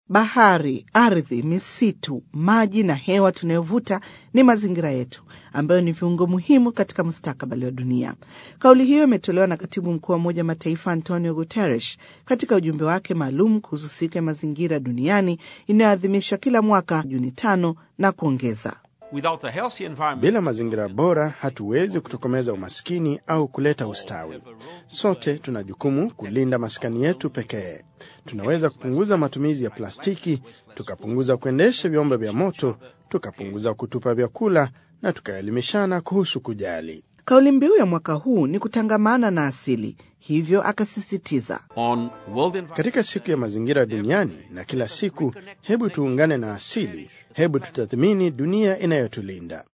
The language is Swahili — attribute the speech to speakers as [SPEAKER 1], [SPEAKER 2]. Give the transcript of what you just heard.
[SPEAKER 1] Bahari, ardhi, misitu, maji na hewa tunayovuta ni mazingira yetu ambayo ni viungo muhimu katika mustakabali wa dunia. Kauli hiyo imetolewa na katibu mkuu wa Umoja Mataifa Antonio Guterres katika ujumbe wake maalum kuhusu siku ya mazingira duniani inayoadhimishwa kila mwaka Juni tano na kuongeza
[SPEAKER 2] bila mazingira bora hatuwezi kutokomeza umaskini au kuleta ustawi. Sote tuna jukumu kulinda maskani yetu pekee. Tunaweza kupunguza matumizi ya plastiki, tukapunguza kuendesha vyombo vya moto, tukapunguza kutupa vyakula na tukaelimishana kuhusu kujali.
[SPEAKER 1] Kauli mbiu ya mwaka huu ni kutangamana na asili, hivyo akasisitiza
[SPEAKER 2] katika siku ya mazingira duniani na kila siku, hebu tuungane na asili, hebu tutathmini dunia inayotulinda.